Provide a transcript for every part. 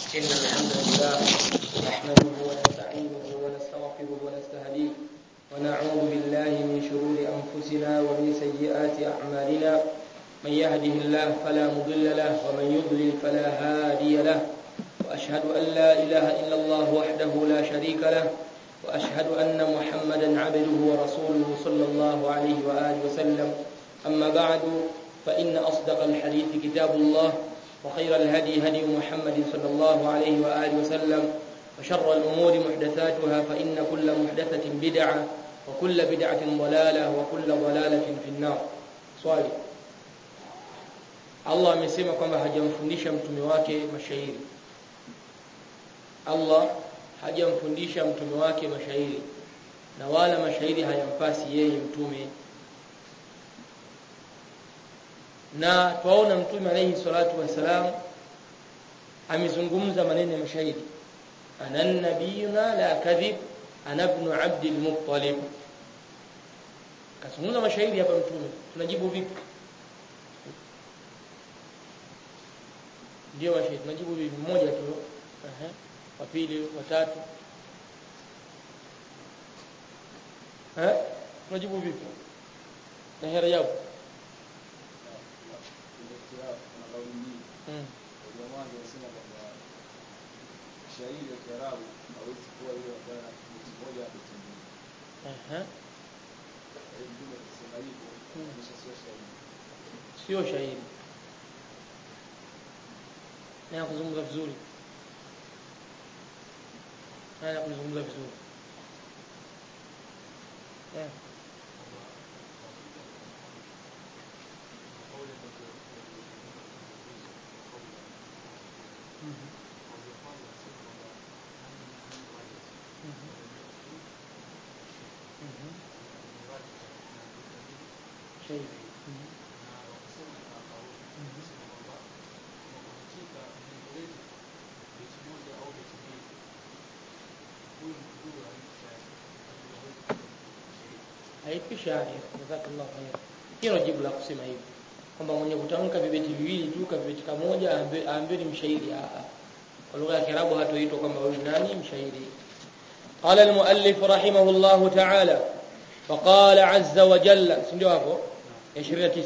إن الحمد لله نحمده ونستعينه ونستغفره ونستهديه ونعوذ بالله من شرور أنفسنا ومن سيئات أعمالنا من يهده الله فلا مضل له ومن يضلل فلا هادي له وأشهد أن لا إله إلا الله وحده لا شريك له وأشهد أن محمدا عبده ورسوله صلى الله عليه وآله وسلم أما بعد فإن أصدق الحديث كتاب الله وخير الهدي هدي محمد صلى الله عليه وآله وسلم وشر الأمور محدثاتها فإن كل محدثة بدعة وكل بدعة ضلالة وكل ضلالة في النار swali Allah amesema kwamba hajamfundisha mtume wake mashairi Allah hajamfundisha mtume wake mashairi na wala mashairi hayampasi yeye mtume na twaona mtume alayhi salatu wasalam amezungumza maneno ya mashairi ana nabiyuna la kadhib ana ibn abd al-muttalib kazungumza mashairi hapa mtume tunajibu vipi ndio mashairi tunajibu vipi mmoja tu ehe wa pili wa tatu eh tunajibu vipi na hera yao Mm. shairi ya Kiarabu hawezi kuwa hiyo ambayo na beti moja na beti mbili. Aha. Kwa hiyo Mtume akisema hivyo kisha sio shairi. Sio shairi. Na kuzungumza vizuri. Na kuzungumza vizuri. Eh. Shairi. haifi shairi jazakallahu khair hilo jibu la kusema hivi kwamba mwenye kutamka vibeti viwili tu kabeti kamoja aambiwe aambiwe ni mshairi a kwa lugha ya Kiarabu hatoitwa kwamba huyu nani mshairi قال المؤلف رحمه الله تعالى وقال عز وجل ndio hapo 29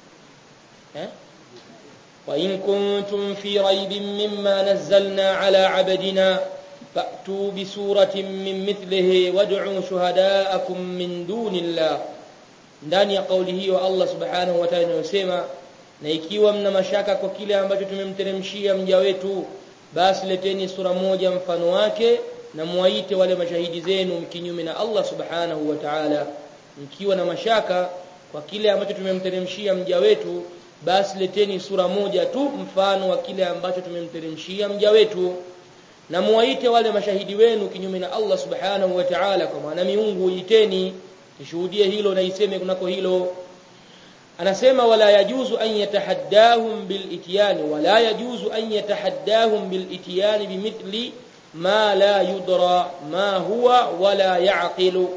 eh وإن كنتم في ريب مما نزلنا على عبدنا فأتوا بسورة من مثله وادعوا شهداءكم من دون الله ndani ya kauli hiyo Allah subhanahu wa ta'ala anasema na ikiwa mna mashaka kwa kile ambacho tumemteremshia mja wetu basi leteni sura moja mfano wake na muwaite wale mashahidi zenu kinyume na Allah subhanahu wa ta'ala mkiwa na mashaka kwa kile ambacho tumemteremshia mja wetu basi leteni sura moja tu mfano wa kile ambacho tumemteremshia mja wetu na muwaite wale mashahidi wenu kinyume na Allah subhanahu wa ta'ala kwa maana miungu iteni nishuhudie hilo na iseme kunako hilo anasema wala yajuzu an yatahaddahum bil ityani wala yajuzu an yatahaddahum bil ityani bimithli ma la yudra ma huwa wala ya'qilu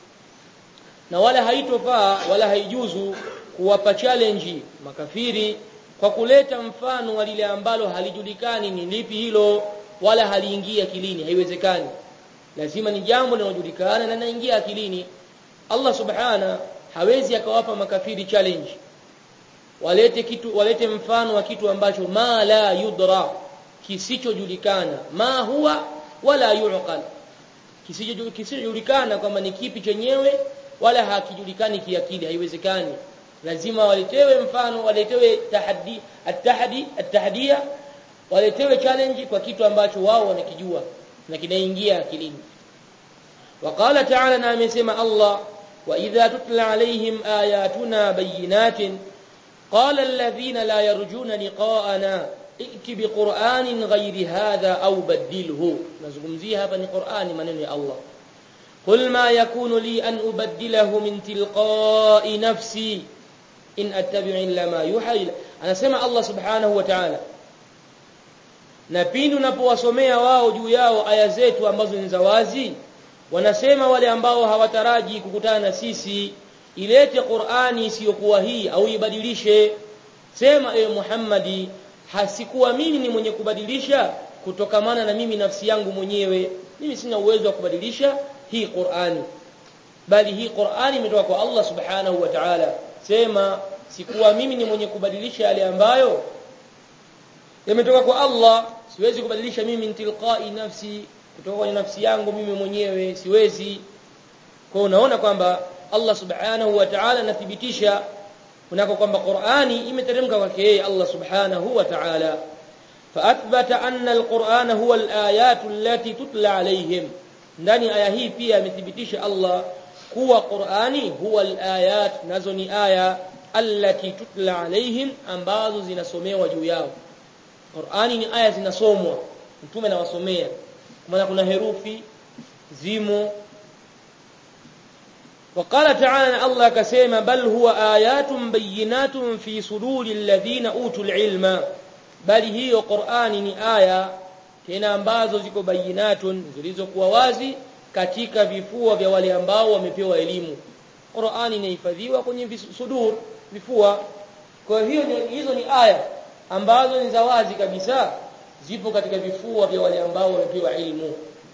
na wala haitofaa wala haijuzu kuwapa challenge makafiri kwa kuleta mfano wa lile ambalo halijulikani ni lipi hilo wala haliingia akilini haiwezekani lazima ni jambo linalojulikana na linaingia akilini Allah subhana hawezi akawapa makafiri challenge walete kitu walete mfano wa kitu ambacho ma la yudra kisichojulikana ma huwa wala yuqal kisichojulikana kwamba ni kipi chenyewe wala hakijulikani kiakili haiwezekani lazima waletewe mfano waletewe tahaddi at-tahdi at-tahdiya waletewe challenge kwa kitu ambacho wao wanakijua na kinaingia akilini وقال تعالى na amesema Allah wa idha tutla alaihim ayatuna bayinatin qala alladhina la yarjuna liqa'ana ائti biqur'anin ghayri hadha aw badilhu nazungumzia hapa ni Qur'ani maneno ya Allah قل ما يكون لي أن أبدله من تلقاء نفسي إن أتبع إلا ما يوحى anasema Allah subhanahu wa ta'ala na pindi unapowasomea wao juu yao aya zetu ambazo ni za wazi wanasema wale ambao hawataraji kukutana na sisi ilete Qur'ani isiyokuwa hii au ibadilishe sema ewe Muhammadi hasikuwa mimi ni mwenye kubadilisha kutokamana na mimi nafsi yangu mwenyewe mimi sina uwezo wa kubadilisha hii Qur'ani bali hii Qur'ani imetoka kwa Allah subhanahu wa ta'ala sema sikuwa mimi ni mwenye kubadilisha yale ambayo yametoka kwa Allah siwezi kubadilisha mimi tilqai nafsi kutoka kwenye nafsi yangu mimi mwenyewe siwezi kwa unaona kwamba Allah subhanahu wa ta'ala anathibitisha kunako kwamba Qur'ani imeteremka kwake yeye Allah subhanahu wa ta'ala فاثبت ان القران هو الايات التي تتلى عليهم ndani aya hii pia amethibitisha Allah kuwa Qur'ani huwa alayat nazo ni aya allati tutla alaihim ambazo zinasomewa juu yao Qur'ani ni aya zinasomwa mtume anawasomea maana kuna herufi zimo وقال تعالى الله كسيما بل هو آيات بينات في صدور الذين أوتوا العلم bali hiyo Qur'ani ni aya tena ambazo ziko bayinatun zilizokuwa wazi katika vifua vya wale ambao wamepewa elimu Qur'ani inahifadhiwa kwenye sudur vifua kwa hiyo hizo ni aya ambazo ni za wazi kabisa zipo katika vifua vya wale ambao wamepewa elimu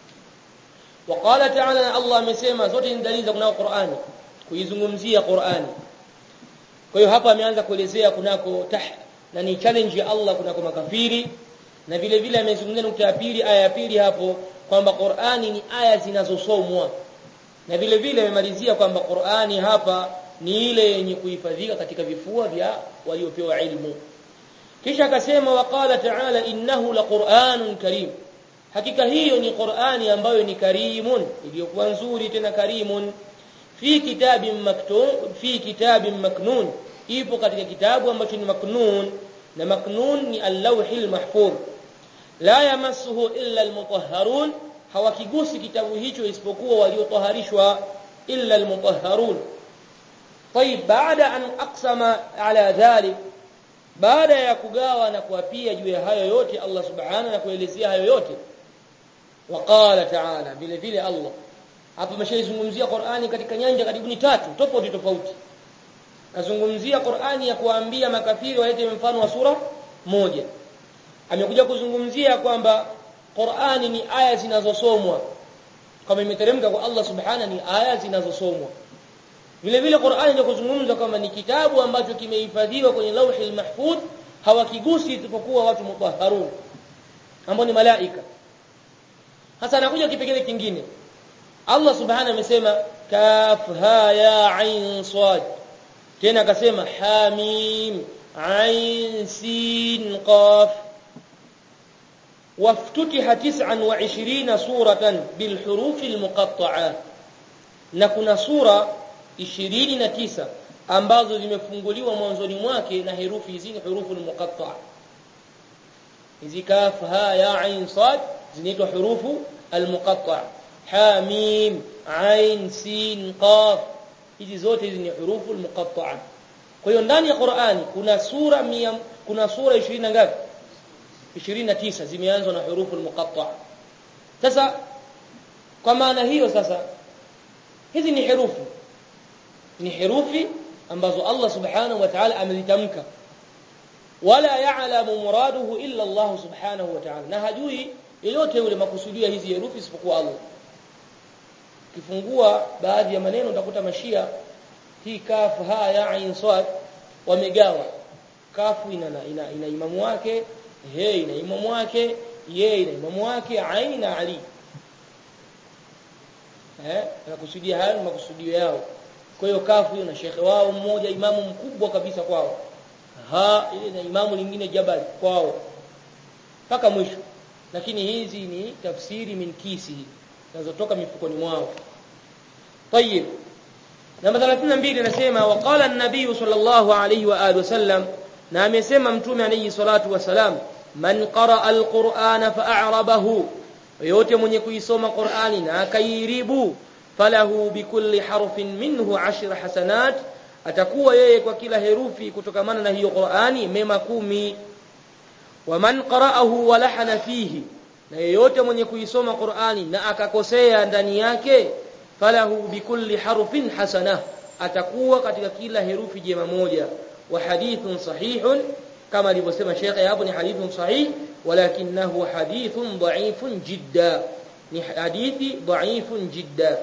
وقال تعالى الله amesema zote ni dalili za kunao Qur'ani kuizungumzia Qur'ani kwa hiyo hapa ameanza kuelezea kunako tah na ni challenge ya Allah kunako makafiri na vile vile amezungumzia nukta ya pili aya ya pili hapo kwamba Qur'ani ni aya zinazosomwa na vile vile amemalizia kwamba Qur'ani hapa ni ile yenye kuhifadhika katika vifua vya waliopewa ilmu kisha akasema waqala ta'ala innahu laqur'anun karim hakika hiyo ni Qur'ani ambayo ni karimun iliyokuwa nzuri tena karimun fi kitabin maktub fi kitabin maknun ipo katika kitabu ambacho ni maknun na maknun ni al-lawhil mahfuz la yamassuhu illa al-mutahharun hawakigusi kitabu hicho isipokuwa waliotaharishwa illa al-mutahharun طيب بعد ان اقسم على ذلك baada ya kugawa na kuapia juu ya hayo yote Allah subhanahu na kuelezea hayo yote waqala ta'ala vile vile Allah hapa ameshaizungumzia Qur'ani katika nyanja karibuni tatu tofauti tofauti kazungumzia Qur'ani ya kuambia makafiri walete mfano wa sura moja amekuja kuzungumzia kwamba Qur'ani ni aya zinazosomwa kama imeteremka kwa Allah subhanahu ni aya zinazosomwa vile vile Qur'ani ndio kuzungumza kwamba ni kitabu ambacho kimehifadhiwa kwenye lauhi mahfudh hawakigusi isipokuwa watu mutahharun ambao ni malaika hasa anakuja kipengele kingine Allah subhanahu amesema kaf ha ya ain sad tena akasema hamim ain sin qaf وافتتح 29 سورة بالحروف المقطعة na kuna sura 29 ambazo zimefunguliwa mwanzoni mwake na herufi hizi hurufu muqatta'a hizi kaf ha ya ain sad zinaitwa hurufu almuqatta'a ha mim ain sin qaf hizi zote hizi ni hurufu almuqatta'a kwa hiyo ndani ya Qur'ani kuna sura mia, kuna sura 20 ngapi 29 zimeanzwa na hurufu almuqatta'a sasa kwa maana hiyo sasa hizi ni herufi ni herufi ambazo Allah subhanahu wa ta'ala amezitamka wala ya'lamu muraduhu illa Allah subhanahu wa ta'ala na hajui yeyote yule makusudio hizi herufi isipokuwa Allah kifungua baadhi ya maneno utakuta mashia hii kaf ha ya ain sad wamegawa kafu ina ina, ina imamu wake he ina imamu wake ye ina imamu wake ain na ali eh nakusudia hayo ni makusudio yao kwa hiyo kafu hiyo na shekhe wao mmoja imamu mkubwa kabisa kwao ha ile na imamu lingine jabal kwao mpaka mwisho lakini hizi ni tafsiri min kisi zinazotoka mifukoni mwao طيب namba 32 anasema waqala an-nabiy sallallahu alayhi wa alihi wasallam na amesema mtume alayhi salatu wasalam man qaraa al-qur'ana fa'arabahu yote mwenye kuisoma Qur'ani na akairibu falahu bikulli harfin minhu ashra hasanat atakuwa yeye kwa kila herufi kutokamana na hiyo Qur'ani mema kumi waman qara'ahu wa lahana fihi na yeyote mwenye kuisoma Qur'ani na akakosea ndani yake falahu bikulli harfin hasana atakuwa katika kila herufi jema moja wa hadithun sahihun kama alivyosema Sheikh hapo ni hadithun sahih ولكنه حديث ضعيف جدا ni hadithi dhaifun jidda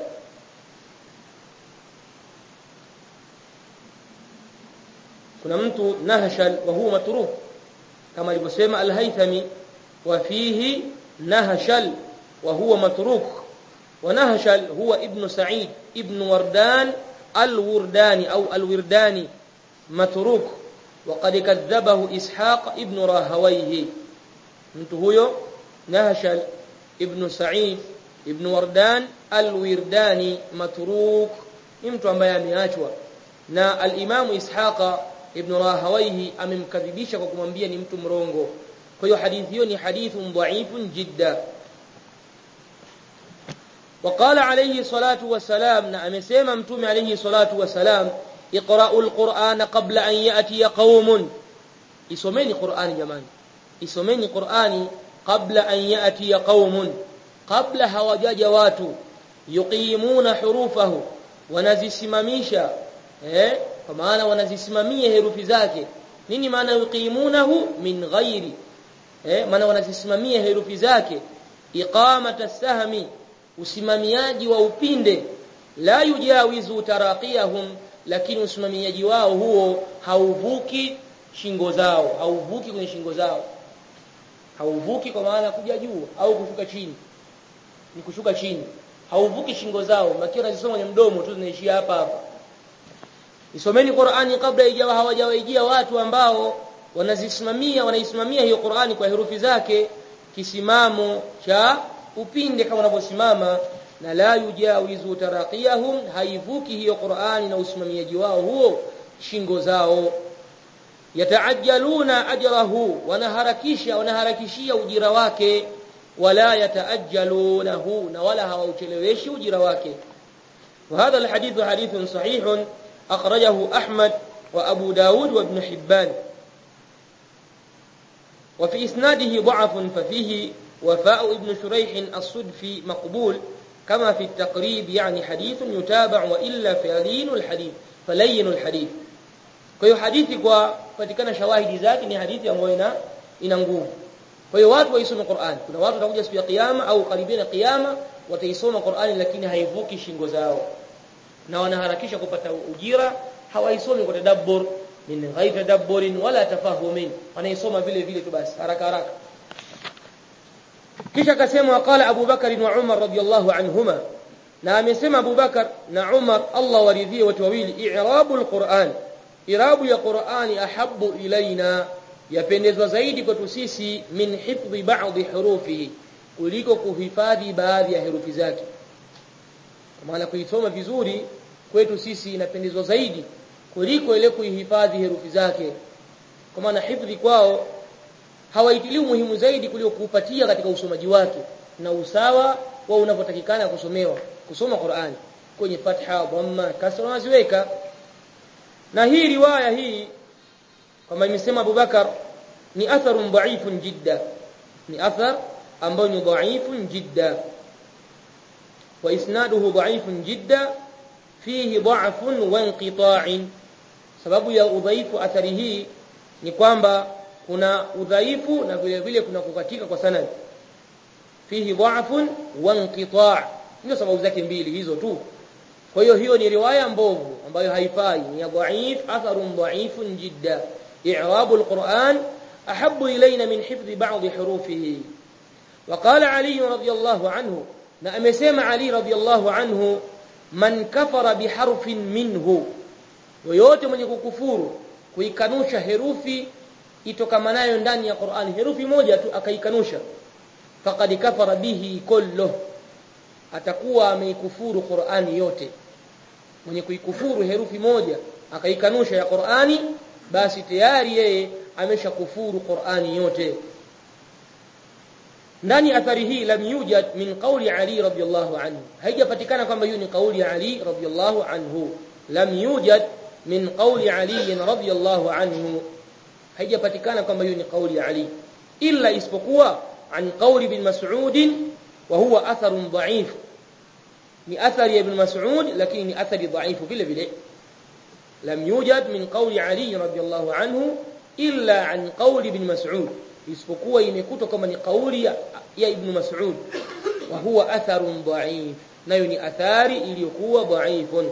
kuna mtu nahshal wa huwa matruk kama alivyosema al-haythami wa fihi nahshal wa huwa matruk wa nahshal huwa ibn sa'id ibn wardan al-wurdani au al-wirdani matruk وقد كذبه إسحاق ابن راهويه mtu huyo nahshal ibn Sa'id ibn Wardan al-Wirdani matruk ni mtu ambaye ameachwa na al-Imam Ishaqa ibn Rahawayhi amemkadhibisha kwa kumwambia ni mtu mrongo kwa hiyo hadithi hiyo ni hadithun dha'ifun jidda وقال عليه الصلاة والسلام na amesema mtume alayhi salatu wasalam iqra'ul qur'ana qabla an ya'ti qaumun isomeni qur'ani jamani isomeni qur'ani qabla an ya'ti qaumun qabla hawajaja watu yuqimuna hurufahu wanazisimamisha eh kwa maana wanazisimamia herufi zake nini maana yuqimunahu min ghairi eh maana wanazisimamia herufi zake iqamata as-sahmi usimamiaji wa upinde la yujawizu taraqiyahum lakini usimamiaji wao huo hauvuki shingo zao hauvuki kwenye shingo zao hauvuki kwa maana kuja juu au kushuka chini ni kushuka chini hauvuki shingo zao makio nazisoma kwenye mdomo tu zinaishia hapa hapa isomeni Qur'ani kabla ijawa hawajawaijia watu ambao wanazisimamia wanaisimamia hiyo Qur'ani kwa herufi zake kisimamo cha upinde kama unavyosimama na la yujawizu taraqiyahum haivuki hiyo Qur'ani na usimamiaji wao huo shingo zao yataajaluna ajrahu wanaharakisha wanaharakishia ujira wake wala yataajalunahu na wala hawaucheleweshi ujira wake وهذا الحديث حديث صحيح أخرجه أحمد وأبو داود وابن حبان وفي إسناده ضعف ففيه وفاء ابن شريح الصدفي مقبول كما في التقريب يعني حديث يتابع وإلا فلين الحديث فلين الحديث kwa hiyo hadithi kwa patikana shawahidi zake ni hadithi ambayo ina ina nguvu kwa hiyo watu waisome Qur'an kuna watu watakuja siku ya kiyama au karibia na kiyama wataisoma Qur'ani lakini haivuki shingo zao na wanaharakisha kupata ujira hawaisomi kwa tadabbur min ghairi tadabburin wala tafahumin wanaisoma vile vile tu basi haraka haraka kisha akasema waqala Abu Bakar wa Umar radiyallahu anhuma na amesema Abu Bakar na Umar Allah waridhie watu wawili i'rabul Qur'an irabu ya Qur'ani ahabbu ilaina yapendezwa zaidi kwetu sisi min hifdhi ba'dhi hurufihi kuliko kuhifadhi baadhi ya herufi zake maana kuisoma vizuri kwetu sisi inapendezwa zaidi kuliko ile kuihifadhi herufi zake kwa maana hifdhi kwao hawaitilii muhimu zaidi kuliko kuupatia katika usomaji wake na usawa wa unavyotakikana kusomewa kusoma Qur'ani kwenye fatha dhamma kasra waziweka na hii riwaya hii kama imesema Abubakar ni atharun dha'ifun jidda ni athar ambayo ni dha'ifun jidda wa isnaduhu dha'ifun jidda fihi dha'fun wa inqita'in sababu ya udhaifu athari hii ni kwamba kuna udhaifu na vile vile kuna kukatika kwa sanad fihi dha'fun wa inqita' ndio sababu zake mbili hizo tu kwa hiyo hiyo ni riwaya mbovu ambayo haifai ni dhaif atharun dhaifun jidda i'rabu alquran ahabbu ilayna min hifdhi ba'd hurufihi وقال علي رضي الله عنه na amesema Ali radhiyallahu anhu man kafara biharfin minhu yoyote mwenye kukufuru kuikanusha herufi itokamanayo ndani ya Qur'an herufi moja tu akaikanusha faqad kafara bihi kullu atakuwa ameikufuru Qur'ani yote mwenye kuikufuru herufi moja akaikanusha ya Qur'ani basi tayari yeye ameshakufuru Qur'ani yote ndani athari hii lam yujad min qawli Ali radhiyallahu anhu haijapatikana kwamba hiyo ni kauli ya Ali radhiyallahu anhu lam yujad min qawli Ali radhiyallahu anhu haijapatikana kwamba hiyo ni kauli ya Ali illa isipokuwa an qawli bin Mas'ud wa huwa atharun dha'if ni athari ya ibn Mas'ud lakini ni athari dhaifu vile vile lam yujad min qawli Ali radhiyallahu anhu illa an qawli ibn Mas'ud isipokuwa imekutwa kama ni kauli ya, ya Ibn Mas'ud wa huwa atharun dha'if nayo ni athari iliyokuwa dha'ifun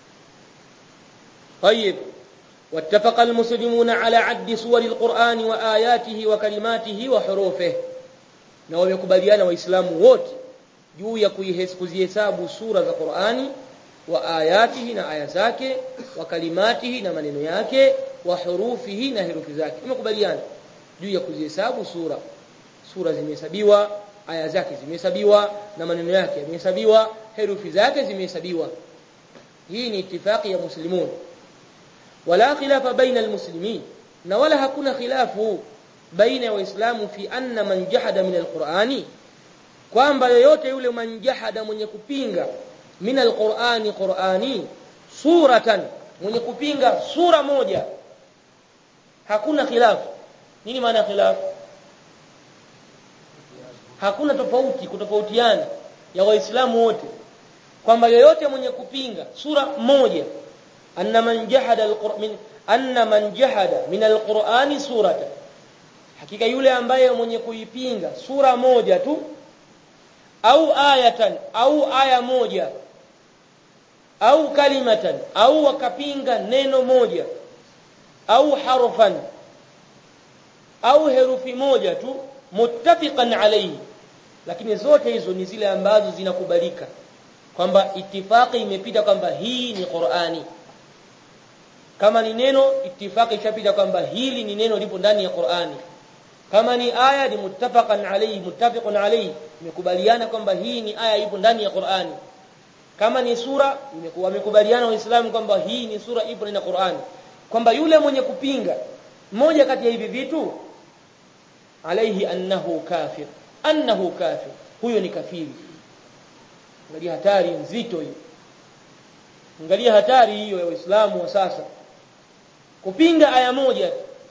طيب واتفق المسلمون على عد سور القرآن وآياته وكلماته وحروفه na wamekubaliana waislamu wote juu ya kuzihesabu sura za Qur'ani wa ayatihi na aya zake wa kalimatihi na maneno yake wa hurufihi na herufi zake wamekubaliana juu ya kuzihesabu sura sura zimehesabiwa aya zake zimehesabiwa na maneno yake yamehesabiwa herufi zake zimehesabiwa hii ni itifaki ya muslimun wala khilafa baina almuslimin na wala hakuna khilafu baina ya waislamu fi anna man jahada min alqur'ani kwamba yoyote yule man jahada mwenye kupinga min alqur'ani qur'ani suratan mwenye kupinga sura moja hakuna khilafu nini maana khilafu hakuna tofauti kutofautiana ya waislamu wote kwamba yoyote mwenye kupinga sura moja anna man jahada alqur'an anna man jahada min alqur'ani suratan hakika yule ambaye mwenye kuipinga sura moja tu au ayatan au aya moja au kalimatan au wakapinga neno moja au harfan au herufi moja tu muttafiqan alayhi lakini zote hizo ni zile ambazo zinakubalika kwamba itifaki imepita kwamba hii ni Qur'ani kama ni neno itifaki ishapita kwamba hili ni neno lipo ndani ya Qur'ani kama ni aya ni muttafaqan alayhi muttafiqun alayhi imekubaliana kwamba hii ni aya ipo ndani ya Qur'ani kama ni sura imekuwa wamekubaliana waislamu kwamba hii ni sura ipo ndani ya Qur'ani kwamba yule mwenye kupinga moja kati ya hivi vitu alayhi annahu kafir annahu kafir huyo ni kafiri angalia hatari nzito hiyo angalia hatari hiyo ya waislamu wa sasa kupinga aya moja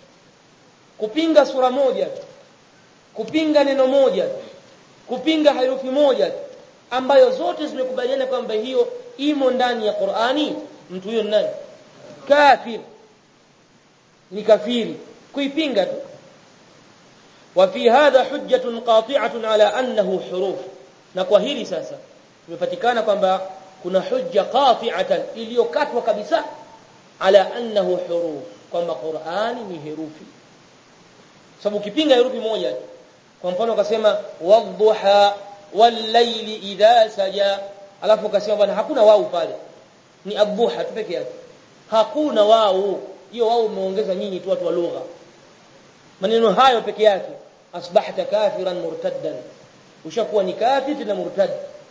kupinga sura moja kupinga neno moja kupinga herufi moja ambayo zote zimekubaliana kwamba hiyo imo ndani ya Qur'ani mtu huyo nani kafir ni kafiri kuipinga tu وفي هذا حجة قاطعة على أنه حروف na kwa hili sasa imepatikana kwamba kuna hujja qati'atan iliyokatwa kabisa ala annahu huruf kwamba Qur'ani ni herufi sababu ukipinga herufi moja kwa mfano ukasema wadhuha wal-layli idha saja alafu ukasema bwana hakuna wau pale ni adhuha tu peke yake hakuna wau hiyo wau umeongeza nyinyi tu watu wa lugha maneno hayo peke yake asbahta kafiran murtaddan ushakuwa ni kafir na murtad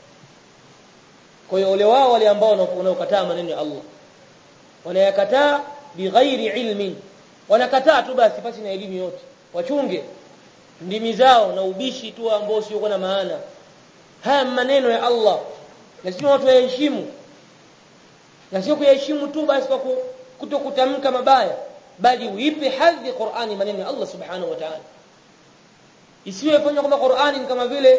kwa hiyo wale wao wale ambao wanaokataa maneno ya Allah wanayakataa bighairi ilmin wanakataa tu basi pasi na elimu yote wachunge ndimi zao na ubishi tu ambao sio na maana haya maneno ya Allah lazima watu waheshimu na sio kuyaheshimu tu basi kwa kutokutamka mabaya bali uipe hadhi Qur'ani maneno ya Allah subhanahu wa ta'ala isiwe fanywa kama Qur'ani ni kama vile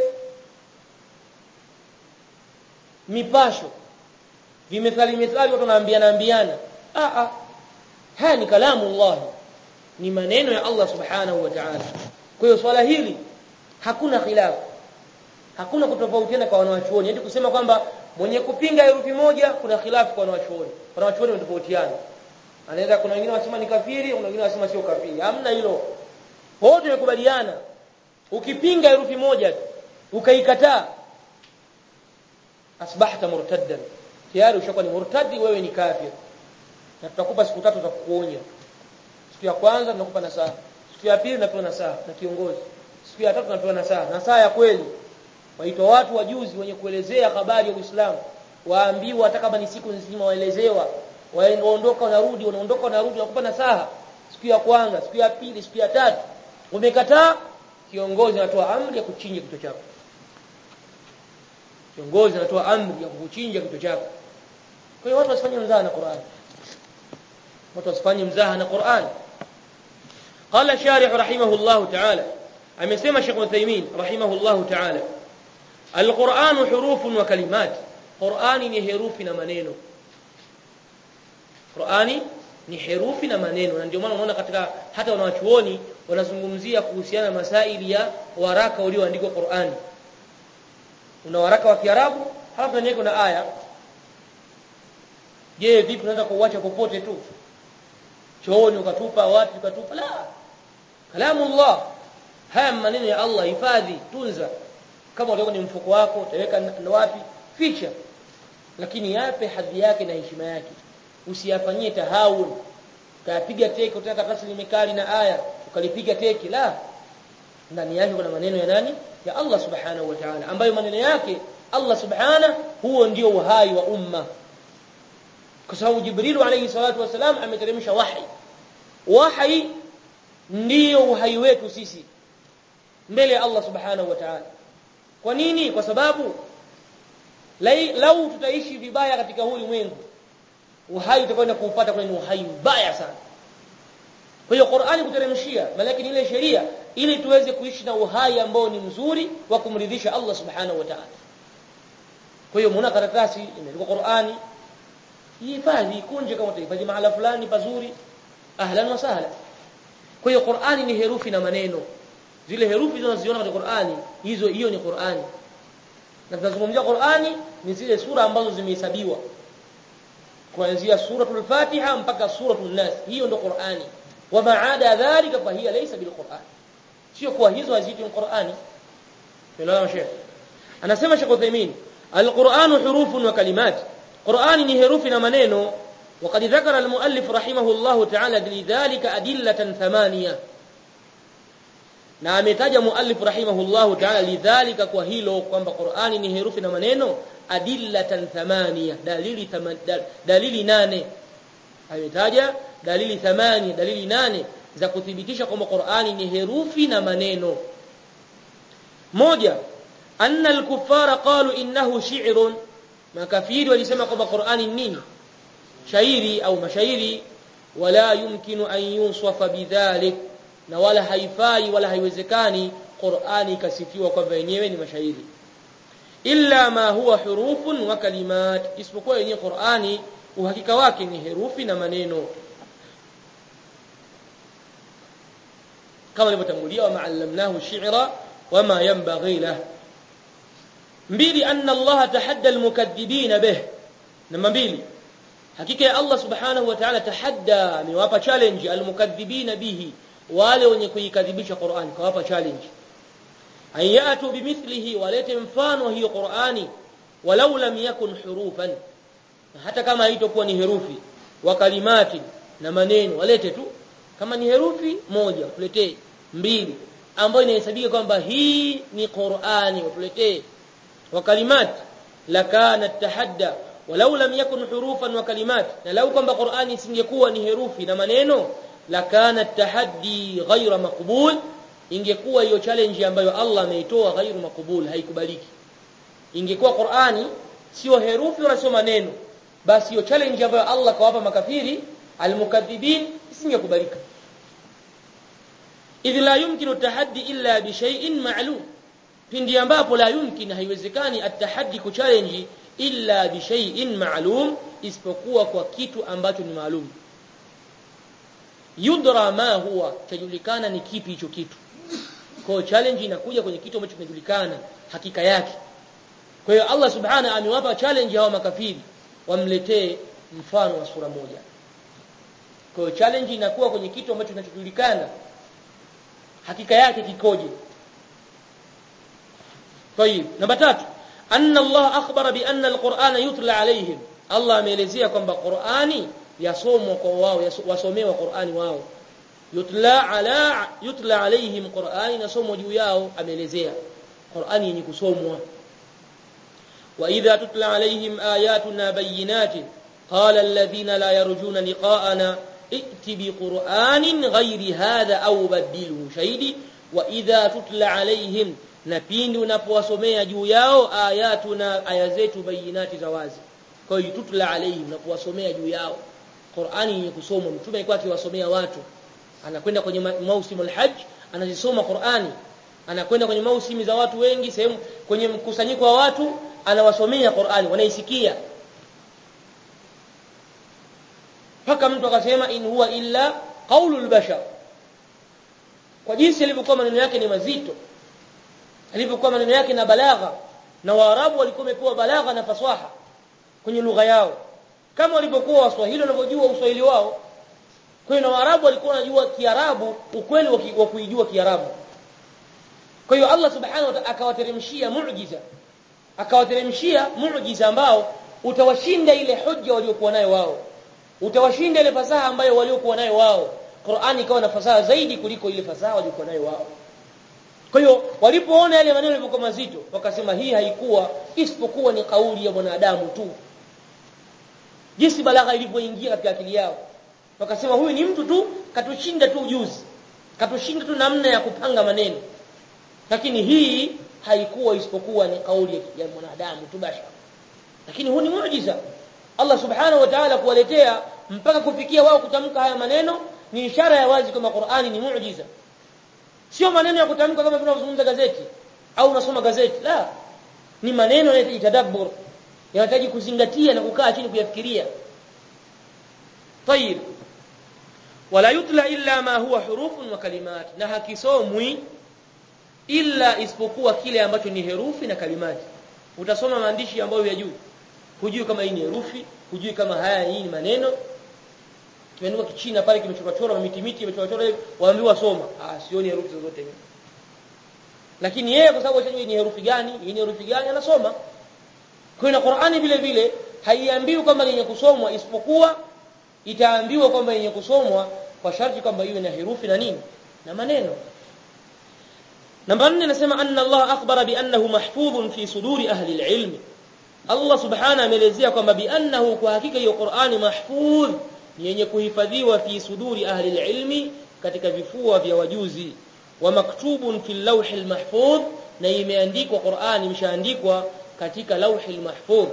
mipasho vimethali methali watu wanaambiana ambiana a a haya ni kalamu Allah ni maneno ya Allah subhanahu wa ta'ala kwa hiyo swala hili hakuna khilafu hakuna kutofautiana kwa wanawachuoni hadi kusema kwamba mwenye kupinga herufi moja kuna khilafu kwa wanawachuoni wanawachuoni wanatofautiana anaweza kuna wengine wasema ni kafiri kuna wengine wasema sio kafiri hamna hilo wote wamekubaliana ukipinga herufi moja ukaikataa asbahta murtaddan tayari ushakuwa ni murtadi wewe ni kafir na tutakupa siku tatu za kukuonya siku ya kwanza tunakupa nasaha siku ya pili tunapewa nasaha na kiongozi siku ya tatu tunapewa nasaha nasaha ya kweli waitwa watu wajuzi wenye kuelezea habari ya Uislamu waambiwa hata kama ni siku nzima waelezewa waondoka wanarudi wanaondoka wanarudi wakupa nasaha siku ya kwanza siku ya pili siku ya tatu umekataa kiongozi anatoa amri ya kuchinja kichwa chako kiongozi anatoa amri ya kukuchinja kichwa chako kwa hiyo watu wasifanye mzaha na Qur'an watu wasifanye mzaha na Qur'an قال شارح رحمه الله تعالى amesema Sheikh Uthaymeen rahimahullahu ta'ala Al-Qur'an hurufun wa kalimat Qur'ani ni herufi na maneno Qur'ani ni herufi na maneno na ndio maana unaona katika hata wanawachuoni wanazungumzia kuhusiana na masaili ya waraka ulioandikwa Qur'ani una waraka wa Kiarabu halafu ndani yake kuna aya je vipi unaweza kuuacha popote tu chooni ukatupa wapi ukatupa la kalamullah haya maneno ya Allah hifadhi tunza kama utaweka ni mfuko wako utaweka wapi ficha lakini yape hadhi yake na heshima yake usiyafanyie tahawun kapiga teke utaka karatasi limekali na aya ukalipiga teke la ndani yake kuna maneno ya nani ya Allah subhanahu wa ta'ala ambayo maneno yake Allah subhana huo ndio uhai wa umma kwa sababu Jibril alayhi salatu wasalam ameteremsha wahi wahi ndio uhai wetu sisi mbele ya Allah subhanahu wa ta'ala kwa nini kwa sababu lau tutaishi vibaya katika huu ulimwengu uhai utakwenda kuupata kwenye uhai mbaya sana kwa hiyo Qur'ani kuteremshia lakini ile sheria ili tuweze kuishi na uhai ambao ni mzuri wa kumridhisha Allah subhanahu wa ta'ala kwa hiyo muona karatasi imeandikwa Qur'ani hifadhi kunje kama utahifadhi mahala fulani pazuri ahlan wa sahla kwa hiyo Qur'ani ni herufi na maneno zile herufi tunaziona katika Qur'ani hizo hiyo ni Qur'ani na tunazungumzia Qur'ani ni zile sura ambazo zimehesabiwa kuanzia suratul Fatiha mpaka suratul Nas hiyo ndio Qur'ani wa maada dhalika fa hiya laysa bil Qur'an sio kwa hizo haziitwi Qur'ani tunaona Sheikh anasema Sheikh Uthaymeen al-Qur'an hurufun wa kalimat Qur'ani ni herufi na maneno وقد ذكر المؤلف رحمه الله تعالى لذلك أدلة ثمانية na ametaja muallif rahimahullahu ta'ala lidhalika kwa hilo kwamba Qur'ani ni herufi na maneno adillatan thamania dalili thaman, dal, dalili nane ametaja dalili thamani dalili nane za kuthibitisha kwamba Qur'ani ni herufi na maneno moja anna al-kuffara qalu innahu shi'run makafiri walisema kwamba Qur'ani nini shairi au mashairi wala yumkinu an yuswafa bidhalik na wala haifai wala haiwezekani Qur'ani ikasifiwa kwamba yenyewe ni mashairi illa ma huwa hurufun wa kalimat isipokuwa yenyewe Qur'ani uhakika wake ni herufi na maneno kama ilivyotangulia wa ma'allamnahu shi'ra wama yanbaghi lah mbili anna Allah tahadda almukaththibin bih namba mbili hakika ya Allah subhanahu wa ta'ala tahadda amewapa challenge almukaththibin bihi wale wenye kuikadhibisha Qur'an kawapa challenge ayatu bimithlihi walete mfano hiyo Qur'ani walau lam yakun hurufan hata kama haitokuwa ni herufi wa kalimati na maneno walete tu kama ni herufi moja tuletee mbili ambayo inahesabika kwamba hii ni Qur'ani watuletee wa kalimat lakana tahadda walau lam yakun hurufan wa kalimat na lau kwamba Qur'ani isingekuwa ni herufi na maneno lakana tahaddi ghaira maqbul ingekuwa hiyo challenge ambayo Allah ameitoa ghairu makubul haikubaliki ingekuwa Qur'ani sio herufi wala sio maneno basi hiyo challenge ambayo Allah kawapa makafiri almukaththibin isingekubalika idh la yumkinu tahaddi illa bi shay'in ma'lum pindi ambapo la yumkin haiwezekani atahaddi kuchallenge illa bi shay'in ma'lum isipokuwa kwa kitu ambacho ni maalum yudra ma huwa chajulikana ni kipi hicho kitu kwa challenge inakuja kwenye kitu ambacho kinajulikana hakika yake kwa hiyo Allah subhana amewapa challenge hawa makafiri wamletee mfano wa sura moja kwa hiyo challenge inakuwa kwenye kitu ambacho kinachojulikana hakika yake kikoje طيب namba tatu anna Allah akhbara bi anna alqur'ana yutla alayhim Allah ameelezea kwamba Qur'ani yasomwa kwa wao wasomewa Qur'ani wao yutla ala yutla alaihim Qur'ani nasomwa juu yao ameelezea Qur'ani yenye kusomwa wa idha tutla alaihim ayatuna bayyinatin qala alladhina la yarjuna liqa'ana ائت بقرآن غير هذا أو بدله شهيدي وإذا تتلى عليهم na pindi unapowasomea juu yao ayatuna aya zetu bayinati za wazi kwa hiyo tutla alaihim na kuwasomea juu yao Qur'ani yenye kusomwa mtume alikuwa akiwasomea watu anakwenda kwenye mausimu alhajj anazisoma Qur'ani anakwenda kwenye mausimi za watu wengi sehemu kwenye mkusanyiko wa watu anawasomea Qur'ani wanaisikia mpaka mtu akasema in huwa illa qaulul bashar kwa jinsi alivyokuwa maneno yake ni mazito alivyokuwa maneno yake na balagha na waarabu walikuwa wamepewa balagha na faswaha kwenye lugha yao kama walivyokuwa waswahili wanavyojua uswahili wao kwa hiyo na waarabu walikuwa wanajua kiarabu ukweli wa kuijua kiarabu kwa hiyo Allah subhanahu wa ta'ala akawateremshia muujiza akawateremshia muujiza ambao utawashinda ile hujja waliokuwa nayo wao utawashinda ile fasaha ambayo waliokuwa nayo wao Qur'ani ikawa na fasaha zaidi kuliko ile fasaha waliokuwa nayo wao kwa hiyo walipoona yale maneno yalivyokuwa mazito wakasema hii haikuwa isipokuwa ni kauli ya mwanadamu tu jinsi balagha ilivyoingia katika akili yao wakasema huyu ni mtu tu katushinda tu ujuzi katushinda tu namna ya kupanga maneno lakini hii haikuwa isipokuwa ni kauli ya mwanadamu tu bashara lakini huu ni muujiza Allah subhanahu wa ta'ala kuwaletea mpaka kufikia wao kutamka haya maneno ni ishara ya wazi kwamba Qur'ani ni muujiza sio maneno ya kutamka kama tunavyozungumza gazeti au unasoma gazeti la ni maneno yanahitaji tadabbur yanahitaji kuzingatia na kukaa chini kuyafikiria طيب wala yutla illa ma huwa hurufun wa kalimat na hakisomwi illa isipokuwa kile ambacho ni herufi na kalimati utasoma maandishi ambayo ya juu hujui kama hii ni herufi hujui kama haya hii ni maneno kimeandikwa kichina pale kimechorwa chorwa miti miti imechorwa chorwa waambiwa soma ah sioni herufi zozote lakini yeye kwa sababu ashajua ni herufi gani hii ni herufi gani anasoma kwa na Qur'ani vile vile haiambiwi kwamba yenye kusomwa isipokuwa itaambiwa kwamba yenye kusomwa kwa sharti kwamba iwe na herufi na nini na maneno namba 4 nasema anna Allah akhbara bi annahu mahfudhun fi suduri ahli al-ilm Allah subhanahu ameelezea kwamba bi annahu kwa hakika hiyo Qur'ani mahfudh ni yenye kuhifadhiwa fi suduri ahli al-ilm katika vifua vya wajuzi wa maktubun fi al-lawh al-mahfudh na imeandikwa Qur'ani imeshaandikwa katika lawh al-mahfudh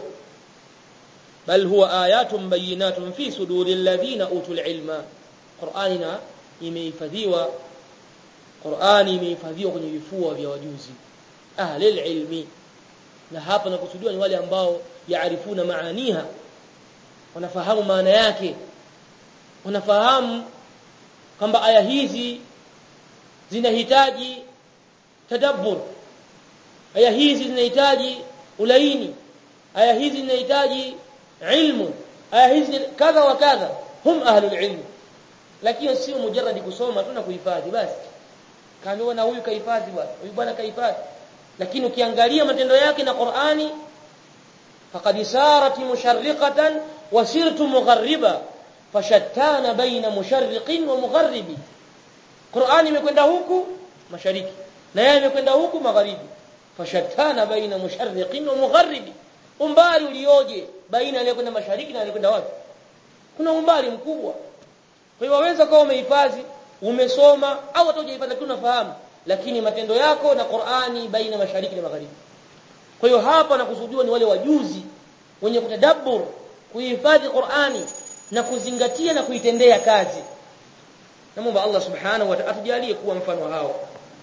bal huwa ayatun bayinatun fi suduri alladhina utul ilma Qur'anina imehifadhiwa Qur'ani imehifadhiwa kwenye vifua vya wajuzi ahli ilmi na hapa nakusudiwa ni wale ambao yaarifuna maaniha wanafahamu maana yake wanafahamu kwamba aya hizi zinahitaji tadabbur aya hizi zinahitaji ulaini aya hizi zinahitaji ilmu aya hizi kadha wa kadha hum ahlul ilm lakini sio mujarradi kusoma tu na kuhifadhi basi kaambiwa na huyu kahifadhi bwana huyu bwana kahifadhi lakini ukiangalia matendo yake na Qur'ani faqad sarat musharriqatan wa sirtu mughariba fashattana baina musharriqin wa mugharibi Qur'ani imekwenda huku mashariki na yeye imekwenda huku magharibi fashattana baina musharriqin wa mugharibi umbali ulioje baina aliyekwenda mashariki na aliyekwenda wapi kuna umbali mkubwa kwa hiyo waweza kuwa umehifadhi umesoma au hata hujahifadhi lakini unafahamu lakini matendo yako na Qur'ani baina mashariki na magharibi kwa hiyo hapa nakusudiwa ni wale wajuzi wenye kutadabbur kuhifadhi Qur'ani na kuzingatia na kuitendea kazi naomba Allah subhanahu wa ta'ala atujalie kuwa mfano hao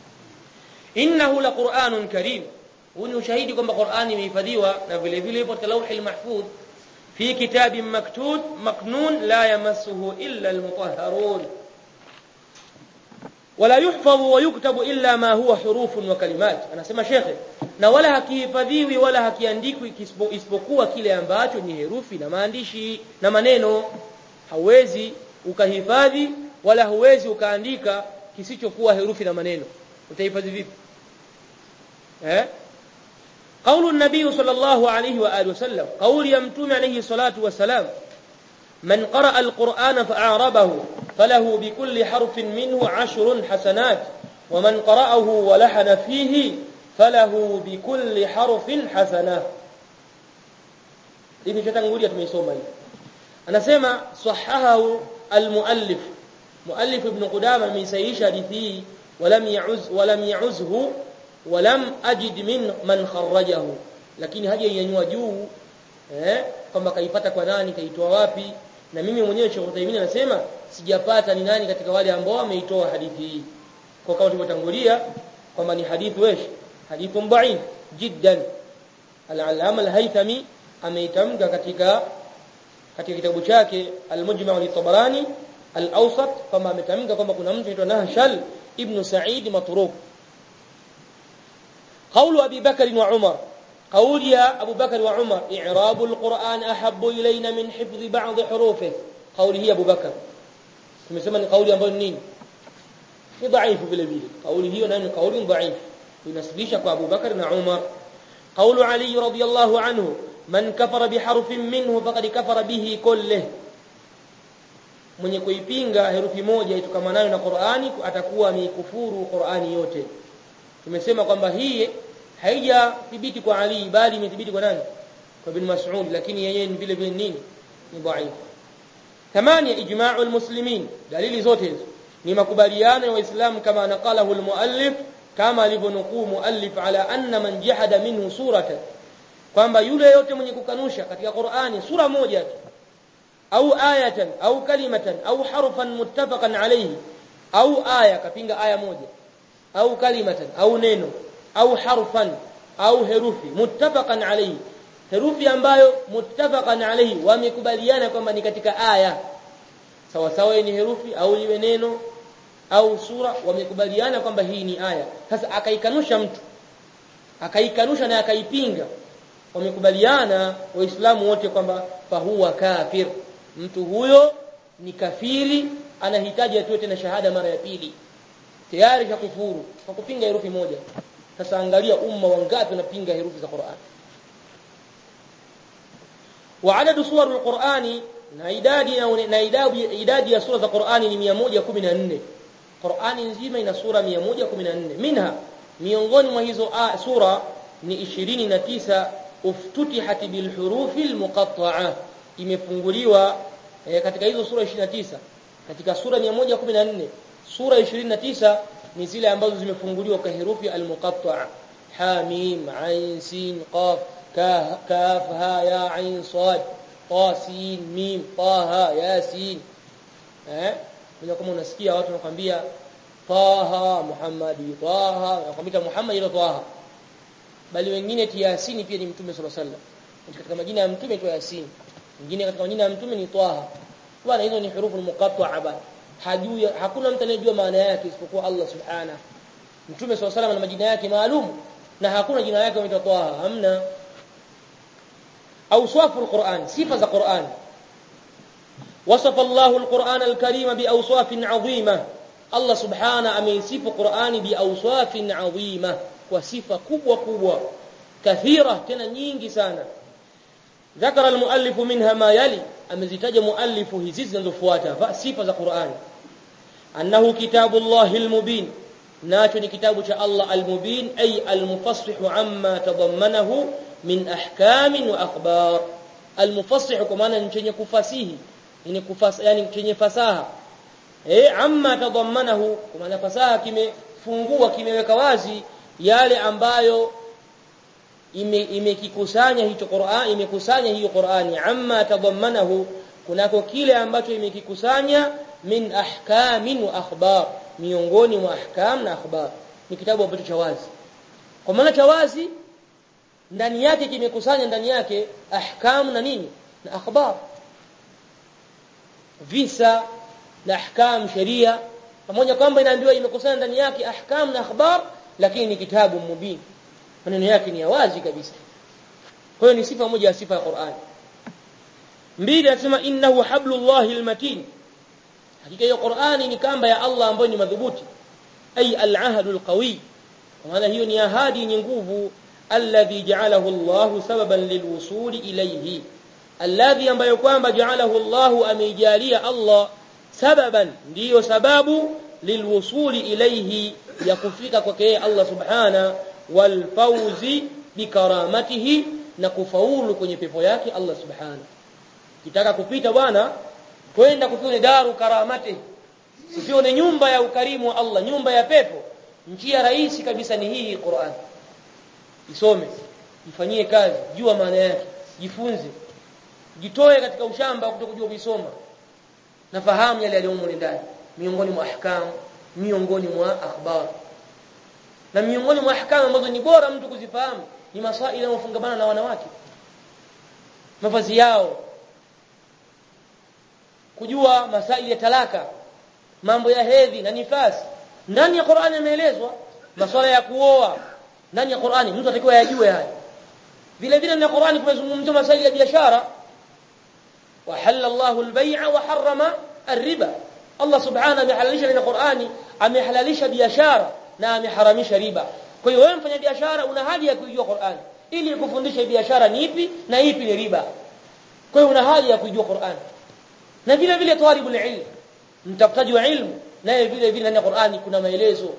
innahu laqur'anun karim huu ni ushahidi kwamba Qur'ani imehifadhiwa na vile vile ipo katika lauhi mahfudh fi kitabin maktub maknun la yamassuhu illa almutahharun wala yuhfadhu wa yuktabu illa ma huwa hurufun wa kalimat anasema shekhe na wala hakihifadhiwi wala hakiandikwi isipokuwa kile ambacho ni herufi na maandishi na maneno hauwezi ukahifadhi wala huwezi ukaandika kisichokuwa herufi na maneno utahifadhi vipi eh قول النبي صلى الله عليه واله وسلم قول يمتوم عليه الصلاه والسلام من قرأ القرآن فأعربه فله بكل حرف منه عشر حسنات ومن قرأه ولحن فيه فله بكل حرف حسنة hivi chatangulia tumeisoma hii anasema sahahahu almuallif muallif ibn qudama ameisahihisha hadithi hii walam yauz walam yauzhu walam ajid min man kharrajahu lakini haja yanyanyua juu eh kwamba kaipata kwa nani kaitoa wapi na mimi mwenyewe Sheikh Uthaymeen anasema sijapata ni nani katika wale ambao wameitoa hadithi hii kwa kama tulivyotangulia kwamba ni hadithi wesh hadithu dha'if jiddan al-allama al-haythami ameitamka katika katika kitabu chake al-mujma' li-tabarani al-awsat kwamba ametamka kwamba kuna mtu anaitwa Nahshal ibn Sa'id matruk قول أبي بكر وعمر قول يا أبو بكر وعمر إعراب القرآن أحب إلينا من حفظ بعض حروفه قول هي أبو بكر tumesema ni kauli ambayo nini ni dhaifu vile vile kauli hiyo nayo ni kauli dhaifu inasibisha kwa Abu Bakar na Umar قول علي رضي الله عنه من كفر بحرف منه فقد كفر به كله mwenye kuipinga herufi moja itokamanayo na Qur'ani atakuwa ameikufuru Qur'ani yote tumesema kwamba hii haijathibiti kwa Ali bali imethibiti kwa nani kwa bin Mas'ud lakini yeye ni vile vile nini ni dhaifu ثمانية إجماع المسلمين دليل zote hizo ni makubaliano ya waislamu kama naqalahu almuallif kama alivyonukuu muallif ala anna man jahada minhu surata kwamba yule yote mwenye kukanusha katika Qur'ani sura moja tu au ayatan au kalimatan au harfan muttafaqan alayhi au aya kapinga aya moja au kalimatan au neno au harfan au herufi muttafaqan alayhi herufi ambayo muttafaqan alayhi wamekubaliana kwamba ni katika aya sawa sawa ni herufi au iwe neno au sura wamekubaliana kwamba hii ni aya sasa akaikanusha mtu akaikanusha na akaipinga wamekubaliana waislamu wote kwamba fahuwa kafir mtu huyo ni kafiri anahitaji atoe tena shahada mara ya pili tayari kufuru kwa kupinga herufi moja sasa angalia umma wangapi wanapinga herufi za Qur'an وعدد سور القرآن na idadi na idadi idadi ya sura za Qur'ani ni 114 Qur'ani nzima ina sura 114 minha miongoni mwa hizo sura ni 29 uftutihat bil hurufi al muqatta'a imefunguliwa eh, katika hizo sura 29 katika sura 114 sura 29 ni zile ambazo zimefunguliwa kwa herufi al muqatta'a hamim ain sin qaf kaf ha ya ain sad ta sin mim taha yasin eh bila kama unasikia watu wanakuambia taha muhammadi taha wanakuambia muhammad ila taha bali wengine ti yasin pia ni mtume sallallahu alaihi wasallam katika majina ya mtume tu yasin wengine katika majina ya mtume ni taha bwana hizo ni hurufu muqatta'a bana hajui hakuna mtu anayejua maana yake isipokuwa Allah subhanahu mtume sallallahu alaihi wasallam ana majina yake maalum na hakuna jina yake inaitwa taha hamna أوصاف القرآن صفة القرآن وصف الله القرآن الكريم بأوصاف عظيمة الله سبحانه أميصف القرآن بأوصاف عظيمة وصفة كبوة كبوة كثيرة تنينجي سانا ذكر المؤلف منها ما يلي أمزتج مؤلف هزيز نزفواتا فصفة القرآن أنه كتاب الله المبين ناتني كتاب الله المبين أي المفصح عما تضمنه min ahkamin wa akhbar almufassih kwa maana ni chenye kufasihi ni kufas yani chenye fasaha eh amma tadammanahu kwa maana fasaha kimefungua kimeweka wazi yale ambayo imekikusanya ime hicho Qur'an imekusanya hiyo Qur'ani amma tadammanahu kunako kile ambacho imekikusanya min ahkamin wa akhbar miongoni mwa ahkam na akhbar ni kitabu ambacho cha wazi kwa maana cha wazi ndani yake kimekusanya ndani yake ahkam na nini na akhbar visa na ahkam sheria pamoja kwamba inaambiwa imekusanya ndani yake ahkam na akhbar lakini ni kitabu mubin maneno yake ni ya wazi kabisa kwa hiyo ni sifa moja ya sifa ya Qur'an mbili anasema innahu hablullahi almatin hakika hiyo Qur'ani ni kamba ya Allah ambayo ni madhubuti ay al-ahdul qawi kwa maana hiyo ni ahadi yenye nguvu alladhi ja'alahu Allahu sababan lilwusuli ilayhi alladhi ambayo kwamba ja'alahu Allahu ameijalia Allah sababan ndiyo sababu lilwusuli ilayhi ya kufika kwake Allah subhana wal fawzi bikaramatihi na kufaulu kwenye pepo yake Allah subhana kitaka kupita bwana kwenda kufione daru karamati sifione nyumba ya ukarimu wa Allah nyumba ya pepo njia rahisi kabisa ni hii Qur'an isome ifanyie kazi jua maana yake jifunze jitoe katika ushamba kutokujua kuisoma nafahamu yale yaliyomo ndani miongoni mwa ahkam miongoni mwa akhbar na miongoni mwa ahkam ambazo ni bora mtu kuzifahamu ni masaili yanayofungamana na wanawake mavazi yao kujua masaili ya talaka mambo ya hedhi na nifasi ndani ya Qur'ani yameelezwa masuala ya kuoa ndani ya Qur'ani mtu atakiwa yajue haya vile vile ndani ya Qur'ani kumezungumzwa masuala ya biashara wa halalla Allahu al-bay'a wa harrama ar-riba Allah subhanahu amehalalisha ndani ya Qur'ani amehalalisha biashara na ameharamisha riba kwa hiyo wewe mfanya biashara una haja ya kujua Qur'ani ili kufundisha biashara ni ipi na ipi ni riba kwa hiyo una haja ya kujua Qur'ani na vile vile talibul ilm mtafutaji wa ilmu naye vile vile ndani ya Qur'ani kuna maelezo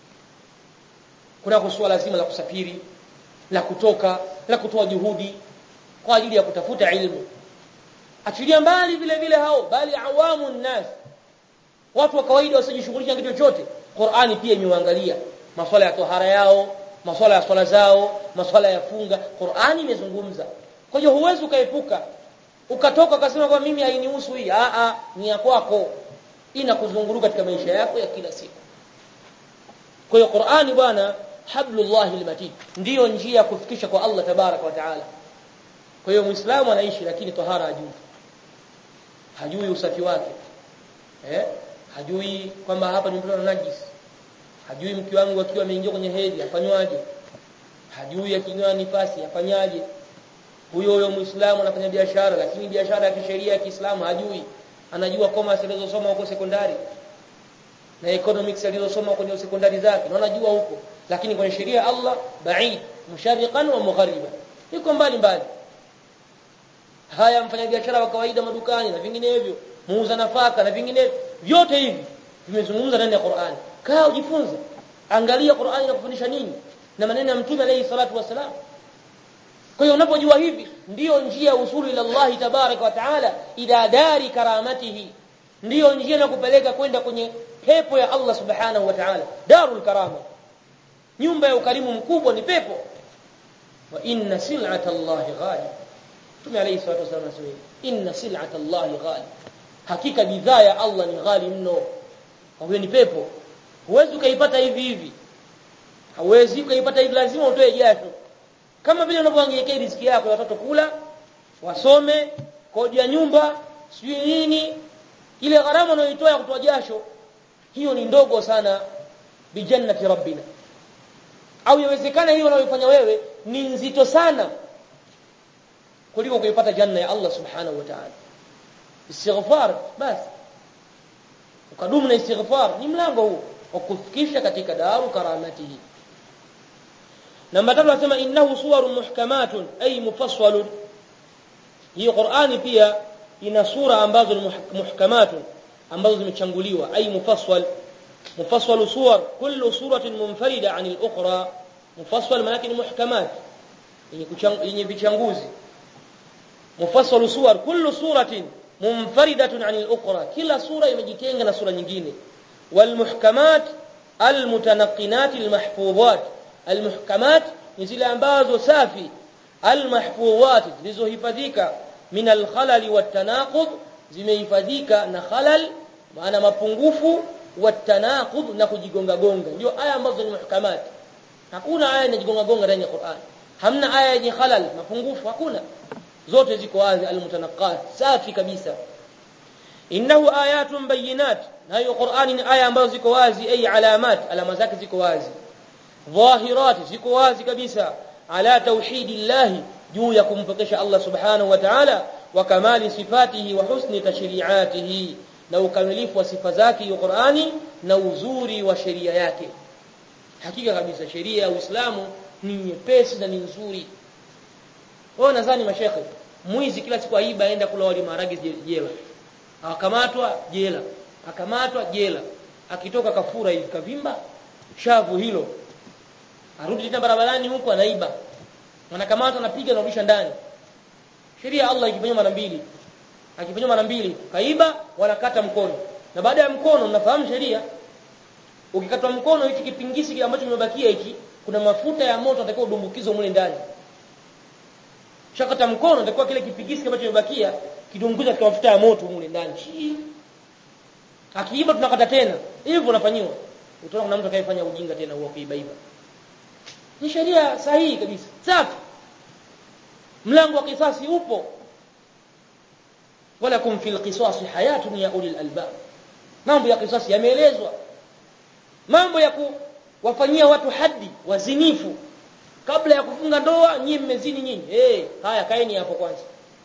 kuna kusuala lazima la kusafiri la kutoka la kutoa juhudi kwa ajili ya kutafuta ilmu achilia mbali vile vile hao bali awamu nnas watu wa kawaida wasijishughulisha na kitu chochote Qur'ani pia imewaangalia masuala ya tohara yao masuala ya swala zao masuala ya funga Qur'ani imezungumza kwa hiyo huwezi ukaepuka ukatoka ukasema kwa mimi hainihusu hii a a ni ya kwako inakuzunguruka katika maisha yako ya kila siku kwa hiyo Qur'ani bwana hablullahi almatin ndiyo njia ya kufikisha kwa Allah tabaraka wa taala kwa hiyo muislamu anaishi lakini tohara hajui hajui usafi wake eh hajui kwamba hapa ni mtoto najis hajui mke wangu akiwa ameingia kwenye hedhi afanywaje hajui akinywa nifasi afanyaje huyo huyo muislamu anafanya biashara lakini biashara ya kisheria ya Kiislamu hajui anajua commerce alizosoma huko sekondari na economics alizosoma kwenye sekondari zake na anajua huko lakini kwenye sheria ya Allah ba'id mushariqan wa mughariba yuko mbali mbali haya mfanya biashara wa kawaida madukani na vinginevyo muuza nafaka na vinginevyo vyote hivi vimezungumza ndani ya Qur'an kaa ujifunze angalia Qur'an inakufundisha nini na maneno ya mtume alayhi salatu wasalam kwa hiyo unapojua hivi ndiyo njia usuli ila Allah tabaraka wa taala ila dari karamatihi ndiyo njia na kupeleka kwenda kwenye pepo ya Allah subhanahu wa ta'ala darul karama nyumba ya ukarimu mkubwa ni pepo wa inna sil'ata Allah ghali Mtume alayhi salatu wasallam anasema inna sil'ata Allah ghali hakika bidhaa ya Allah ni ghali mno huyo ni pepo huwezi ukaipata hivi hivi hauwezi ukaipata hivi lazima utoe jasho kama vile unavyoangalia riziki yako ya watoto kula wasome kodi ya nyumba sijui nini ile gharama unayoitoa ya kutoa jasho hiyo ni ndogo sana bijannati rabbina au yawezekana hiyo unayofanya wewe ni nzito sana kuliko kuipata janna ya Allah subhanahu wa ta'ala istighfar basi ukadumu na istighfar ni mlango huu wa kufikisha katika daru karamatihi namba tatu nasema innahu suwarun muhkamatun ay mufassalun hii Qur'ani pia ina sura ambazo ni muhkamatun ambazo zimechanguliwa ay mufassal mufassal suwar kullu suratin munfarida anil ukhra mufassal maana ni muhkamat yenye vichanguzi mufassal suwar kullu suratin munfaridatun anil ukhra kila sura imejitenga na sura nyingine wal muhkamat al mutanaqqinat al mahfuzat al muhkamat ni zile ambazo safi al mahfuzat zilizohifadhika min al khalal wat tanaqud zimehifadhika na khalal maana mapungufu wat tanaqud na kujigonga gonga ndio aya ambazo ni muhkamat hakuna aya inajigonga gonga ndani ya Qur'an hamna aya yenye khalal mapungufu hakuna zote ziko wazi almutanaqqat safi kabisa innahu ayatun bayinat na hiyo Qur'ani ni aya ambazo ziko wazi ay alamat alama zake ziko wazi dhahirat ziko wazi kabisa ala tauhidillah juu ya kumpokesha Allah subhanahu wa ta'ala wa kamali sifatihi wa husni tashri'atihi na ukamilifu wa sifa zake hiyo Qur'ani na uzuri wa sheria yake hakika kabisa sheria ya Uislamu ni nyepesi na ni nzuri wao nadhani mashekhe mwizi kila siku aiba aenda kula wali maharage jela akamatwa jela akamatwa jela akitoka kafura hivi kavimba shavu hilo arudi tena barabarani huko anaiba wanakamatwa anapiga na rudisha ndani sheria Allah ikifanywa mara mbili akifanywa mara mbili kaiba wanakata mkono na baada ya mkono mnafahamu sheria ukikatwa mkono hichi kipingisi ambacho kimebakia hiki kuna mafuta ya moto atakiwa udumbukizwe mule ndani shakata mkono atakuwa kile kipigisi ambacho kimebakia kidunguza katika mafuta ya moto mule ndani akiiba tunakata tena hivyo unafanyiwa utaona kuna mtu atakayefanya ujinga tena huo kuiba iba ni sheria sahihi kabisa safi mlango wa kisasi upo wala kum fil qisas hayatun ya ulil albab mambo ya kisasi yameelezwa mambo ya kuwafanyia watu hadi wazinifu kabla ya kufunga ndoa nyinyi mmezini nyinyi eh hey, haya kaeni hapo kwanza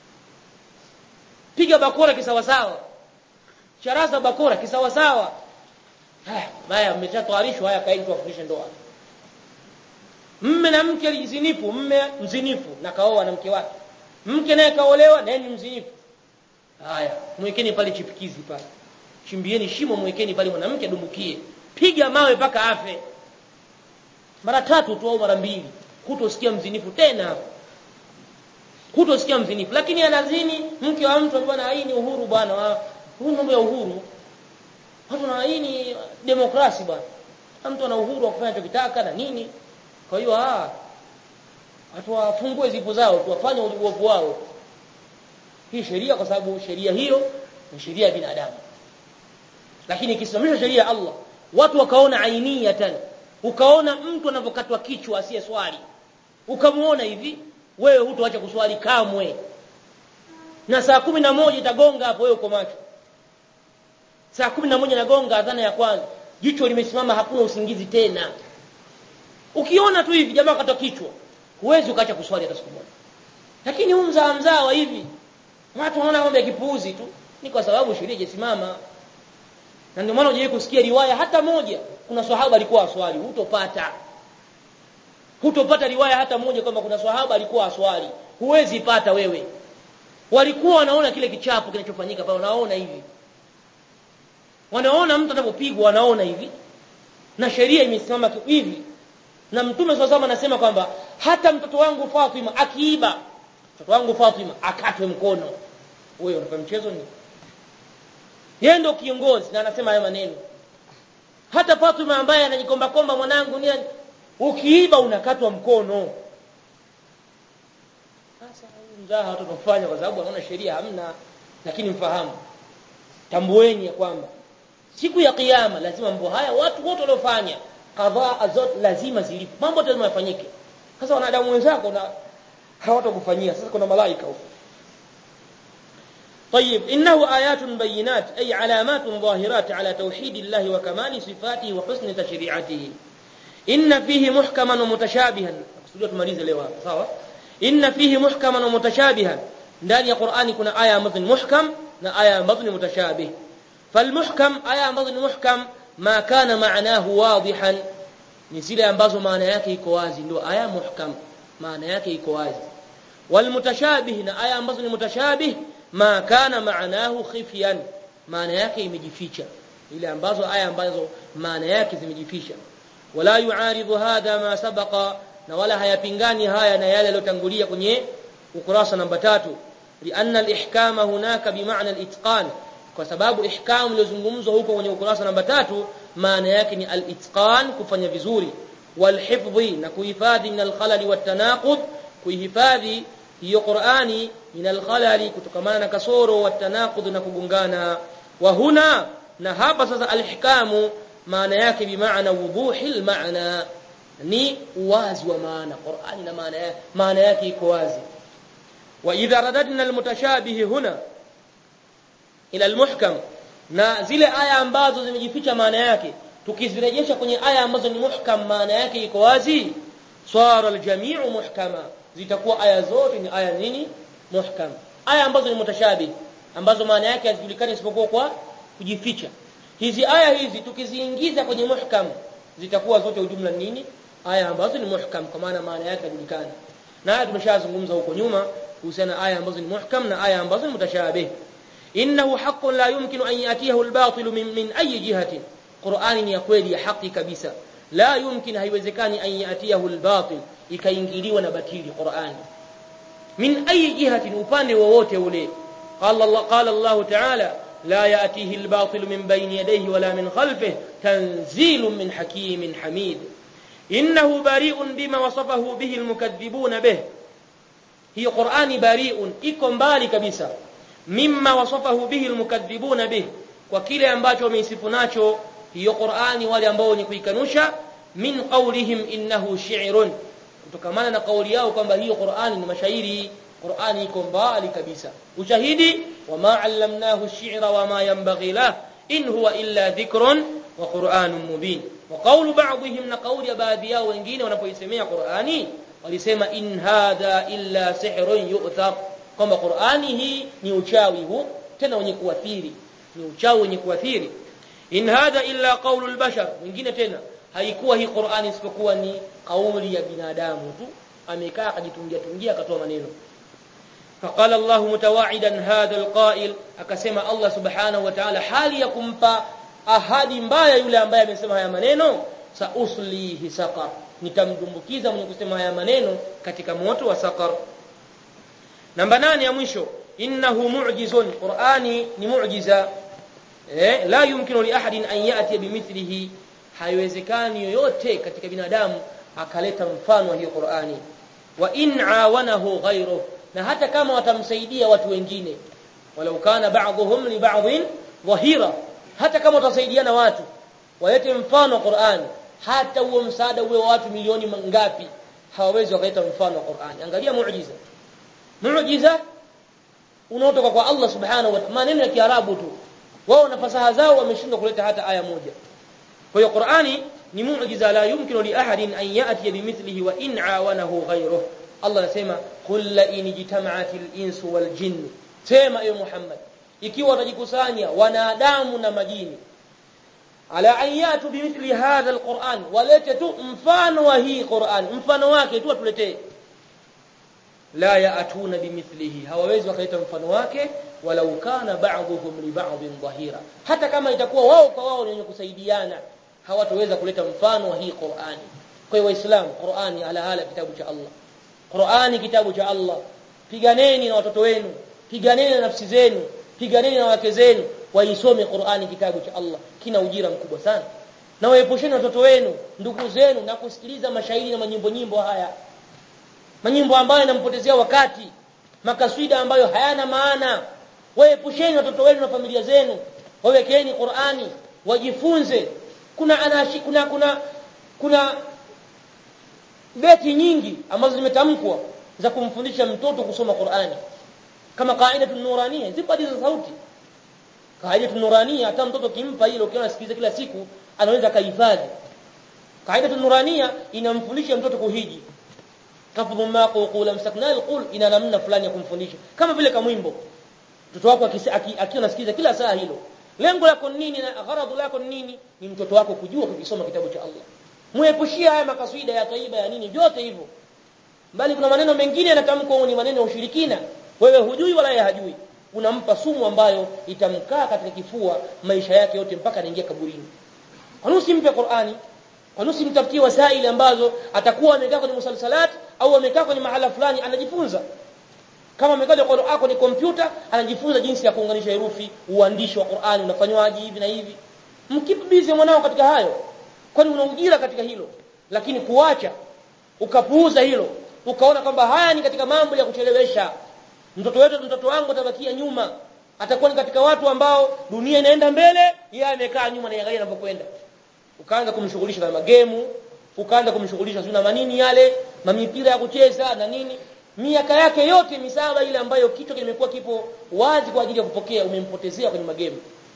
piga bakora kisawasawa charaza bakora kisawasawa haya haya mmeshatwarishwa haya kaeni tuwafundishe ndoa mme na mke alijizinifu mme mzinifu na kaoa na mke wake mke naye kaolewa naye ni mzinifu haya mwekeni pale chipikizi pale chimbieni shimo mwekeni pale mwanamke dumbukie piga mawe mpaka afe mara tatu tu au mara mbili hutosikia mzinifu tena hapo hutosikia mzinifu lakini anazini mke wa mtu bwana hii ni uhuru bwana huu mambo ya uhuru watu na hii ni demokrasi bwana mtu ana uhuru wa kufanya anachotaka na nini kwa hiyo ah watu wafungue zipo zao tuwafanye uovu wao hii sheria kwa sababu sheria hiyo ni sheria ya binadamu lakini ikisimamishwa sheria ya Allah watu wakaona ainiyatan ukaona mtu anavyokatwa kichwa asiye swali ukamuona hivi wewe hutoacha kuswali kamwe na saa kumi na moja itagonga hapo wewe uko macho saa kumi na moja nagonga adhana ya kwanza jicho limesimama hakuna usingizi tena ukiona tu hivi jamaa katwa kichwa huwezi ukaacha kuswali hata siku moja lakini huu mzaa mzaa wa hivi watu wanaona mambo ya kipuuzi tu ni kwa sababu sheria haijasimama na ndio maana hujawahi kusikia riwaya hata moja kuna swahaba alikuwa aswali hutopata hutopata riwaya hata moja kwamba kuna swahaba alikuwa aswali huwezi pata wewe walikuwa wanaona kile kichapo kinachofanyika pale wanaona hivi wanaona mtu anapopigwa wanaona hivi na sheria imesimama hivi na mtume swalla anasema kwamba hata mtoto wangu Fatima akiiba mtoto wangu Fatima akatwe mkono wewe unafanya mchezo ni yeye ndio kiongozi na anasema haya maneno hata Fatima ambaye anajikomba komba mwanangu ni ukiiba unakatwa mkono sasa mzaha watu kufanya kwa sababu anaona sheria hamna lakini mfahamu tambueni ya kwamba siku ya kiyama lazima mambo haya watu wote waliofanya kadhaa zote lazima zilipo mambo lazima yafanyike sasa wanadamu wenzako na hawatakufanyia sasa kuna malaika huko طيب إنه آيات بينات أي علامات ظاهرات على توحيد الله وكمال صفاته وحسن تشريعته إن فيه محكما ومتشابها أقصد تمalize leo hapa sawa إن فيه محكما ومتشابها ndani ya Qur'ani kuna aya ambazo ni muhkam na aya ambazo ni mutashabih falmuhkam aya ambazo ni muhkam ma kana maanahu wadihan ni zile ambazo maana yake iko wazi ndio aya muhkam maana yake iko wazi walmutashabih na aya ambazo ni mutashabih ma kana maanahu khifyan maana yake imejificha ile ambazo aya ambazo maana yake zimejificha wala yuaridhu hadha ma sabaqa na wala hayapingani haya na yale yaliyotangulia kwenye ukurasa namba tatu lianna al-ihkama hunaka bimaana al-itqan kwa sababu ihkam iliyozungumzwa huko kwenye ukurasa namba tatu maana yake ni al-itqan kufanya vizuri walhifdhi na kuhifadhi min al-khalali wat-tanaqud kuhifadhi hiyo Qur'ani min al-khalali kutokamana na kasoro wat-tanaqud na kugungana wa huna na hapa sasa al-ihkamu maana yake bimaana wuduhi al-maana ni uwazi wa maana Qur'ani na maana yake maana yake iko wazi wa idha radadna al-mutashabih huna ila al-muhkam na zile aya ambazo zimejificha maana yake tukizirejesha kwenye aya ambazo ni muhkam maana yake iko wazi swara al-jami'u muhkama zitakuwa aya zote ni aya nini muhkam aya ambazo ni mutashabih ambazo maana yake hazijulikani isipokuwa kwa kujificha hizi aya hizi tukiziingiza kwenye muhkam zitakuwa zote ujumla nini aya ambazo ni muhkam kwa maana maana yake hajulikani na haya tumeshazungumza huko nyuma kuhusiana aya ambazo ni muhkam na aya ambazo ni mutashabih innahu haqqun la yumkinu an yatiyahu al-batil min min ayi jihatin Qur'ani ni ya kweli ya haki kabisa la yumkin haiwezekani an yatiyahu al-batil ikaingiliwa na batili Qur'ani min ayi jihatin upande wowote ule qala Allah qala Allah ta'ala لا يأتيه الباطل من بين يديه ولا من خلفه تنزيل من حكيم حميد إنه بريء بما وصفه به المكذبون به هي قرآن بريء iko mbali kabisa mimma wasafahu bihi almukaththibuna bih kwa kile ambacho wameisifu nacho hiyo Qur'ani wale ambao ni kuikanusha min qawlihim innahu shi'run kutokamana na kauli yao kwamba hiyo Qur'ani ni mashairi Qur'ani iko mbali kabisa ushahidi wama allamnahu ash-shi'ra wama yanbaghi lah in huwa illa dhikrun wa qur'anun mubin wa qawlu ba'dihim na kauli ya baadhi yao wengine wanapoisemea Qur'ani walisema in hadha illa sihrun yu'thar kwamba Qur'ani hii ni uchawi huu tena wenye kuathiri ni uchawi wenye kuathiri in hadha illa qawlu al-bashar wengine tena haikuwa hii Qur'ani isipokuwa ni kauli ya binadamu tu amekaa akajitungia tungia akatoa maneno فقال الله متواعدا هذا القائل akasema Allah subhanahu wa ta'ala hali ya kumpa ahadi mbaya yule ambaye amesema haya maneno sa uslihi saqar nitamdumbukiza mwenye kusema haya maneno katika moto wa saqar namba nane ya mwisho innahu mu'jizun qur'ani ni mu'jiza eh la yumkinu li ahadin an ya'ti bimithlihi haiwezekani yoyote katika binadamu akaleta mfano wa hiyo qur'ani wa in awanahu ghayruhu na hata kama watamsaidia watu wengine walau kana ba'dhum li ba'dhin dhahira hata kama watasaidiana watu walete mfano wa Qur'an hata huo msaada uwe wa watu milioni mangapi hawawezi wakaleta mfano wa Qur'an angalia muujiza muujiza unaotoka kwa Allah subhanahu wa ta'ala maneno ya Kiarabu tu wao na fasaha zao wameshindwa kuleta hata aya moja kwa hiyo Qur'ani ni muujiza la yumkinu li ahadin an ya'ti bimithlihi wa in awanahu ghayruhu Allah anasema qul la in jitama'atil insu wal jinn sema ewe Muhammad ikiwa watajikusanya wanadamu na majini ala an yatu bimithli hadha alquran walete tu mfano wa hii Qur'an mfano wake tu atuletee la yaatuna bimithlihi hawawezi wakaleta mfano wake walau kana ba'dhum li ba'dhin dhahira hata kama itakuwa wao kwa wao ni wenye kusaidiana hawataweza kuleta mfano wa hii Qur'ani kwa hiyo waislamu Qur'ani ala hala kitabu cha Allah Qur'ani kitabu cha Allah piganeni na watoto wenu piganeni na nafsi zenu piganeni na wake zenu waisome Qur'ani kitabu cha Allah kina ujira mkubwa sana na waepusheni watoto wenu ndugu zenu na kusikiliza mashairi na manyimbo nyimbo haya manyimbo ambayo yanampotezea wakati makaswida ambayo hayana maana waepusheni watoto wenu na familia zenu wawekeni Qur'ani wajifunze kuna anashi, kuna kuna kuna beti nyingi ambazo zimetamkwa za kumfundisha mtoto kusoma Qur'ani kama qaidatu nurania zipo hadithi za sauti qaidatu nurania hata mtoto kimpa hilo ukiona asikiliza kila siku anaweza kahifadhi qaidatu nurania inamfundisha mtoto kuhiji kafudhu ma qula msakna alqul ina namna fulani ya kumfundisha kama vile kamwimbo mtoto wako akiwa anasikiliza kila saa hilo lengo lako nini na gharadu lako nini ni mtoto wako kujua kukisoma kitabu cha Allah muepushia haya makaswida ya taiba ya nini vyote hivyo bali kuna maneno mengine yanatamkwa ni maneno ya ushirikina wewe hujui wala yeye hajui unampa sumu ambayo itamkaa katika kifua maisha yake yote mpaka anaingia kaburini kwa nini usimpe Qur'ani kwa nini usimtafutie wasaili ambazo atakuwa amekaa kwenye musalsalat au amekaa kwenye mahala fulani anajifunza kama amekaa kwa Qur'an kwenye kompyuta anajifunza jinsi ya kuunganisha herufi uandishi wa Qur'ani unafanywaje hivi na hivi mkipe busy mwanao katika hayo kwani una ujira katika hilo lakini kuacha ukapuuza hilo ukaona kwamba haya ni katika mambo ya kuchelewesha mtoto wetu mtoto wangu atabakia nyuma atakuwa ni katika watu ambao dunia inaenda mbele yeye amekaa nyuma na yangalia anapokwenda ukaanza kumshughulisha na magemu ukaanza kumshughulisha na manini yale mamipira ya kucheza na nini miaka yake yote misaba ile ambayo kichwa kimekuwa kipo wazi kwa ajili ya kupokea umempotezea kwenye magemu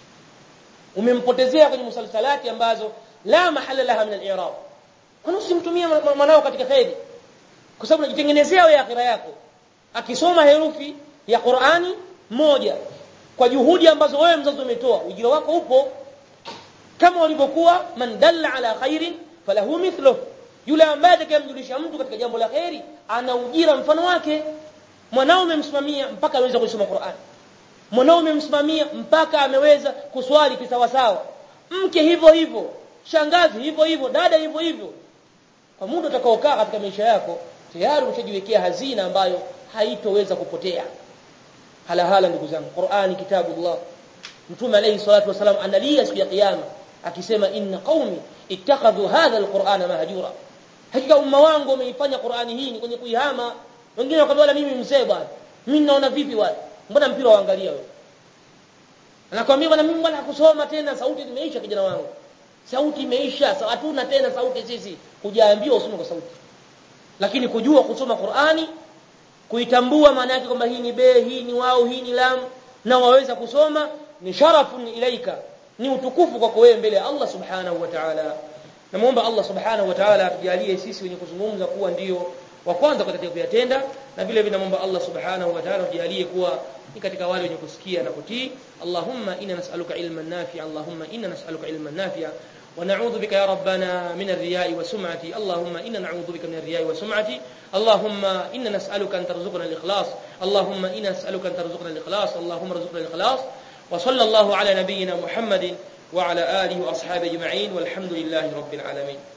umempotezea kwenye musalsalati ambazo la mahala laha min al-i'rab kwa nini usimtumie mwanao katika khairi kwa sababu unajitengenezea wewe akhira yako akisoma herufi ya Qur'ani moja kwa juhudi ambazo wewe mzazi umetoa ujira wako upo kama walivyokuwa man dalla ala khairin falahu mithluhu yule ambaye atakayemjulisha mtu katika jambo la khairi ana ujira mfano wake mwanao umemsimamia mpaka aweza kusoma Qur'an mwanao umemsimamia mpaka ameweza kuswali kisawasawa mke hivyo hivyo shangazi hivyo hivyo dada hivyo hivyo kwa muda utakaokaa katika maisha yako tayari ushajiwekea hazina ambayo haitoweza kupotea hala hala ndugu zangu Qur'ani kitabullah Mtume alayhi salatu wasalam analia siku ya kiyama akisema inna qaumi ittakhadhu hadha alqur'ana mahjura hakika umma wangu umeifanya Qur'ani hii ni kwenye kuihama wengine wakamwambia mimi mzee bwana mimi naona vipi wale mbona mpira waangalia wewe anakuambia bwana mimi bwana kusoma tena sauti imeisha kijana wangu sauti imeisha hatuna tena sauti sisi hujaambiwa usome kwa sauti lakini kujua kusoma Qur'ani kuitambua maana yake kwamba hii ni be hii ni wao hii ni lam na waweza kusoma ni sharafun ilaika ni utukufu kwako wewe mbele ya Allah subhanahu wa ta'ala namuomba Allah subhanahu wa ta'ala atujalie sisi wenye kuzungumza kuwa ndio wa kwanza katika kuyatenda na vile vile namuomba Allah subhanahu wa ta'ala atujalie kuwa ni katika wale wenye kusikia na kutii Allahumma inna nas'aluka ilman nafi'a Allahumma inna nas'aluka ilman nafi'a ونعوذ بك يا ربنا من الرياء والسمعة اللهم إنا نعوذ بك من الرياء والسمعة اللهم إنا نسألك أن ترزقنا الإخلاص اللهم إنا نسألك أن ترزقنا الإخلاص اللهم ارزقنا الإخلاص وصلى الله على نبينا محمد وعلى آله وأصحابه أجمعين والحمد لله رب العالمين